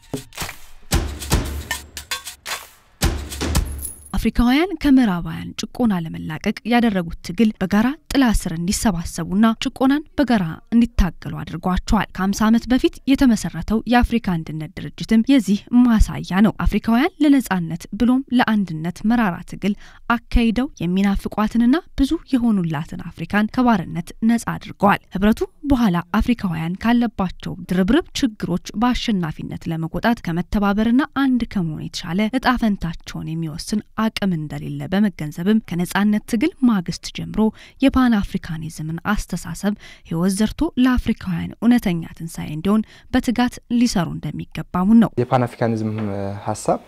አፍሪካውያን ከምዕራባውያን ጭቆና ለመላቀቅ ያደረጉት ትግል በጋራ ጥላ ስር እንዲሰባሰቡና ጭቆናን በጋራ እንዲታገሉ አድርጓቸዋል። ከ50 ዓመት በፊት የተመሰረተው የአፍሪካ አንድነት ድርጅትም የዚህ ማሳያ ነው። አፍሪካውያን ለነጻነት ብሎም ለአንድነት መራራ ትግል አካሂደው የሚናፍቋትንና ብዙ የሆኑላትን አፍሪካን ከባርነት ነጻ አድርገዋል። ህብረቱ በኋላ አፍሪካውያን ካለባቸው ድርብርብ ችግሮች በአሸናፊነት ለመቆጣት ከመተባበርና አንድ ከመሆን የተሻለ እጣ ፈንታቸውን የሚወስን አቅም እንደሌለ በመገንዘብም ከነጻነት ትግል ማግስት ጀምሮ የፓን አፍሪካኒዝምን አስተሳሰብ ህይወት ዘርቶ ለአፍሪካውያን እውነተኛ ትንሣኤ እንዲሆን በትጋት ሊሰሩ እንደሚገባሙን ነው። የፓን አፍሪካኒዝም ሀሳብ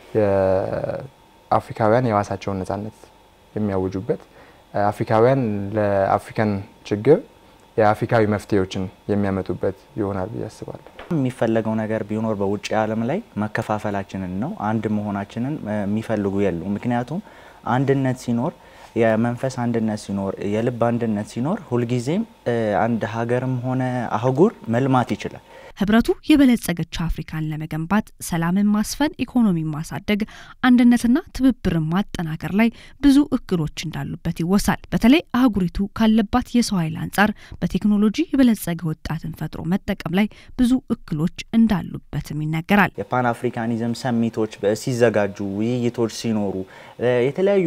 አፍሪካውያን የራሳቸውን ነጻነት የሚያውጁበት አፍሪካውያን ለአፍሪካን ችግር የአፍሪካዊ መፍትሄዎችን የሚያመጡበት ይሆናል ብዬ አስባለሁ። የሚፈለገው ነገር ቢኖር በውጭ ዓለም ላይ መከፋፈላችንን ነው። አንድ መሆናችንን የሚፈልጉ የሉ። ምክንያቱም አንድነት ሲኖር የመንፈስ አንድነት ሲኖር የልብ አንድነት ሲኖር ሁልጊዜም አንድ ሀገርም ሆነ አህጉር መልማት ይችላል። ህብረቱ የበለጸገች አፍሪካን ለመገንባት ሰላምን ማስፈን፣ ኢኮኖሚን ማሳደግ፣ አንድነትና ትብብርን ማጠናከር ላይ ብዙ እክሎች እንዳሉበት ይወሳል። በተለይ አህጉሪቱ ካለባት የሰው ኃይል አንጻር በቴክኖሎጂ የበለጸገ ወጣትን ፈጥሮ መጠቀም ላይ ብዙ እክሎች እንዳሉበትም ይነገራል። የፓን አፍሪካኒዝም ሰሚቶች ሲዘጋጁ፣ ውይይቶች ሲኖሩ የተለያዩ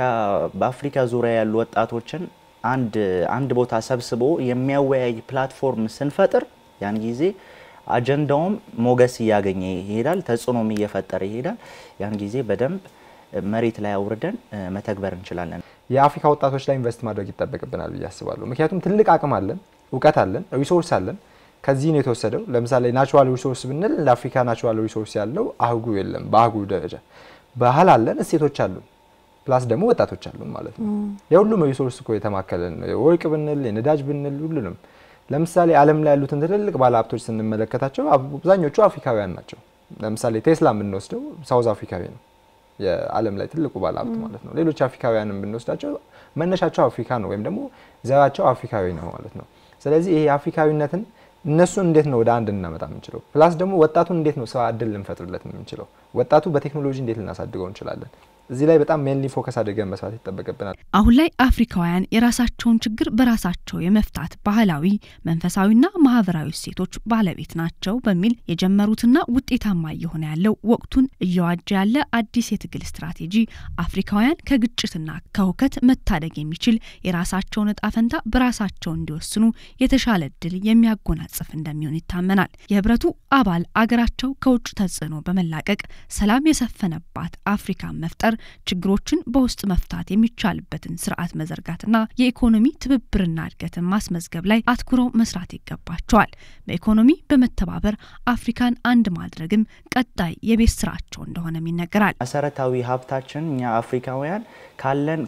በአፍሪካ ዙሪያ ያሉ ወጣቶችን አንድ አንድ ቦታ ሰብስቦ የሚያወያይ ፕላትፎርም ስንፈጥር ያን ጊዜ አጀንዳውም ሞገስ እያገኘ ይሄዳል፣ ተጽዕኖም እየፈጠረ ይሄዳል። ያን ጊዜ በደንብ መሬት ላይ አውርደን መተግበር እንችላለን። የአፍሪካ ወጣቶች ላይ ኢንቨስት ማድረግ ይጠበቅብናል ብዬ አስባለሁ። ምክንያቱም ትልቅ አቅም አለን፣ እውቀት አለን፣ ሪሶርስ አለን። ከዚህ ነው የተወሰደው። ለምሳሌ ናቹራል ሪሶርስ ብንል ለአፍሪካ ናቹራል ሪሶርስ ያለው አህጉር የለም። በአህጉር ደረጃ ባህል አለን፣ እሴቶች አሉን፣ ፕላስ ደግሞ ወጣቶች አሉን ማለት ነው። የሁሉም ሪሶርስ እኮ የተማከለ ነው። የወርቅ ብንል የነዳጅ ብንል ሁሉንም ለምሳሌ ዓለም ላይ ያሉትን ትልልቅ ባለሀብቶች ስንመለከታቸው አብዛኞቹ አፍሪካውያን ናቸው። ለምሳሌ ቴስላ የምንወስደው ሳውዝ አፍሪካዊ ነው፣ የዓለም ላይ ትልቁ ባለሀብት ማለት ነው። ሌሎች አፍሪካውያንን ብንወስዳቸው መነሻቸው አፍሪካ ነው፣ ወይም ደግሞ ዘራቸው አፍሪካዊ ነው ማለት ነው። ስለዚህ ይሄ አፍሪካዊነትን እነሱን እንዴት ነው ወደ አንድ ልናመጣ የምንችለው? ፕላስ ደግሞ ወጣቱን እንዴት ነው ስራ እድል ልንፈጥርለት የምንችለው? ወጣቱ በቴክኖሎጂ እንዴት ልናሳድገው እንችላለን? እዚህ ላይ በጣም ሜንሊ ፎከስ አድርገን መስራት ይጠበቅብናል። አሁን ላይ አፍሪካውያን የራሳቸውን ችግር በራሳቸው የመፍታት ባህላዊ፣ መንፈሳዊና ማህበራዊ እሴቶች ባለቤት ናቸው በሚል የጀመሩትና ውጤታማ እየሆነ ያለው ወቅቱን እየዋጀ ያለ አዲስ የትግል ስትራቴጂ አፍሪካውያን ከግጭትና ከሁከት መታደግ የሚችል የራሳቸውን እጣ ፈንታ በራሳቸው እንዲወስኑ የተሻለ እድል የሚያጎናጽፍ እንደሚሆን ይታመናል። የህብረቱ አባል አገራቸው ከውጭ ተጽዕኖ በመላቀቅ ሰላም የሰፈነባት አፍሪካን መፍጠር ችግሮችን በውስጥ መፍታት የሚቻልበትን ስርዓት መዘርጋትና የኢኮኖሚ ትብብርና እድገትን ማስመዝገብ ላይ አትኩረው መስራት ይገባቸዋል። በኢኮኖሚ በመተባበር አፍሪካን አንድ ማድረግም ቀጣይ የቤት ስራቸው እንደሆነም ይነገራል። መሰረታዊ ሀብታችን እኛ አፍሪካውያን ካለን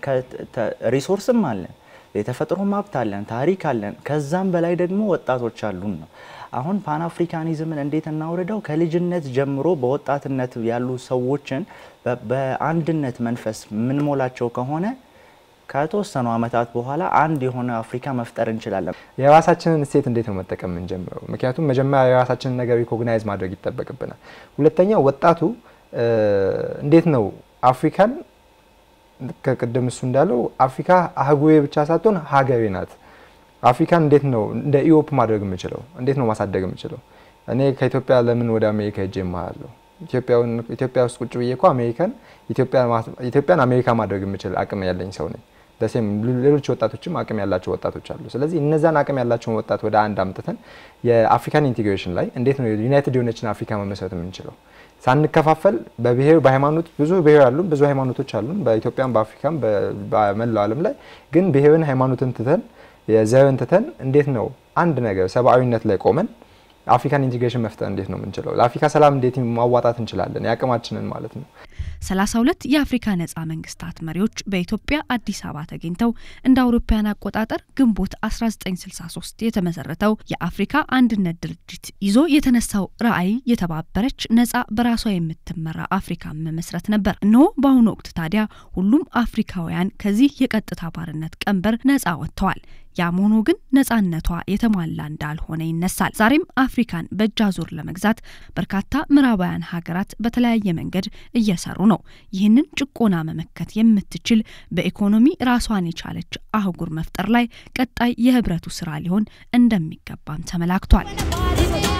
ሪሶርስም አለን፣ የተፈጥሮም ሀብት አለን፣ ታሪክ አለን። ከዛም በላይ ደግሞ ወጣቶች አሉን ነው አሁን ፓን አፍሪካኒዝምን እንዴት እናውርደው? ከልጅነት ጀምሮ በወጣትነት ያሉ ሰዎችን በአንድነት መንፈስ የምንሞላቸው ከሆነ ከተወሰኑ ዓመታት በኋላ አንድ የሆነ አፍሪካ መፍጠር እንችላለን። የራሳችንን እሴት እንዴት ነው መጠቀም የምንጀምረው? ምክንያቱም መጀመሪያ የራሳችንን ነገር ሪኮግናይዝ ማድረግ ይጠበቅብናል። ሁለተኛ ወጣቱ እንዴት ነው አፍሪካን ከቅድም እሱ እንዳለው አፍሪካ አህጉሬ ብቻ ሳትሆን ሀገሬ ናት። አፍሪካን እንዴት ነው እንደ ኢሮፕ ማድረግ የምችለው? እንዴት ነው ማሳደግ የምችለው? እኔ ከኢትዮጵያ ለምን ወደ አሜሪካ ሄጄ እማራለሁ? ኢትዮጵያ ውስጥ ቁጭ ብዬ እኮ አሜሪካን ኢትዮጵያን አሜሪካ ማድረግ የምችል አቅም ያለኝ ሰው ነኝ። ደሴም ሌሎች ወጣቶችም አቅም ያላቸው ወጣቶች አሉ። ስለዚህ እነዛን አቅም ያላቸውን ወጣት ወደ አንድ አምጥተን የአፍሪካን ኢንቴግሬሽን ላይ እንዴት ነው ዩናይትድ የሆነችን አፍሪካ መመስረት የምንችለው? ሳንከፋፈል በብሔር በሃይማኖት ብዙ ብሔር አሉን፣ ብዙ ሃይማኖቶች አሉን በኢትዮጵያም በአፍሪካም በመላው ዓለም ላይ ግን ብሔርን ሃይማኖትን ትተን የዘርን ትተን እንዴት ነው አንድ ነገር ሰብአዊነት ላይ ቆመን አፍሪካን ኢንቴግሬሽን መፍጠር እንዴት ነው የምንችለው? ለአፍሪካ ሰላም እንዴት ማዋጣት እንችላለን? የአቅማችንን ማለት ነው። 32 የአፍሪካ ነጻ መንግስታት መሪዎች በኢትዮጵያ አዲስ አበባ ተገኝተው እንደ አውሮፓውያን አቆጣጠር ግንቦት 1963 የተመሰረተው የአፍሪካ አንድነት ድርጅት ይዞ የተነሳው ራዕይ የተባበረች ነጻ በራሷ የምትመራ አፍሪካ መመስረት ነበር። እነሆ በአሁኑ ወቅት ታዲያ ሁሉም አፍሪካውያን ከዚህ የቀጥታ ባርነት ቀንበር ነጻ ወጥተዋል። ያም ሆኖ ግን ነጻነቷ የተሟላ እንዳልሆነ ይነሳል። ዛሬም አፍሪካን በእጅ አዙር ለመግዛት በርካታ ምዕራባውያን ሀገራት በተለያየ መንገድ እየሰሩ ነው። ይህንን ጭቆና መመከት የምትችል በኢኮኖሚ ራሷን የቻለች አህጉር መፍጠር ላይ ቀጣይ የህብረቱ ስራ ሊሆን እንደሚገባም ተመላክቷል።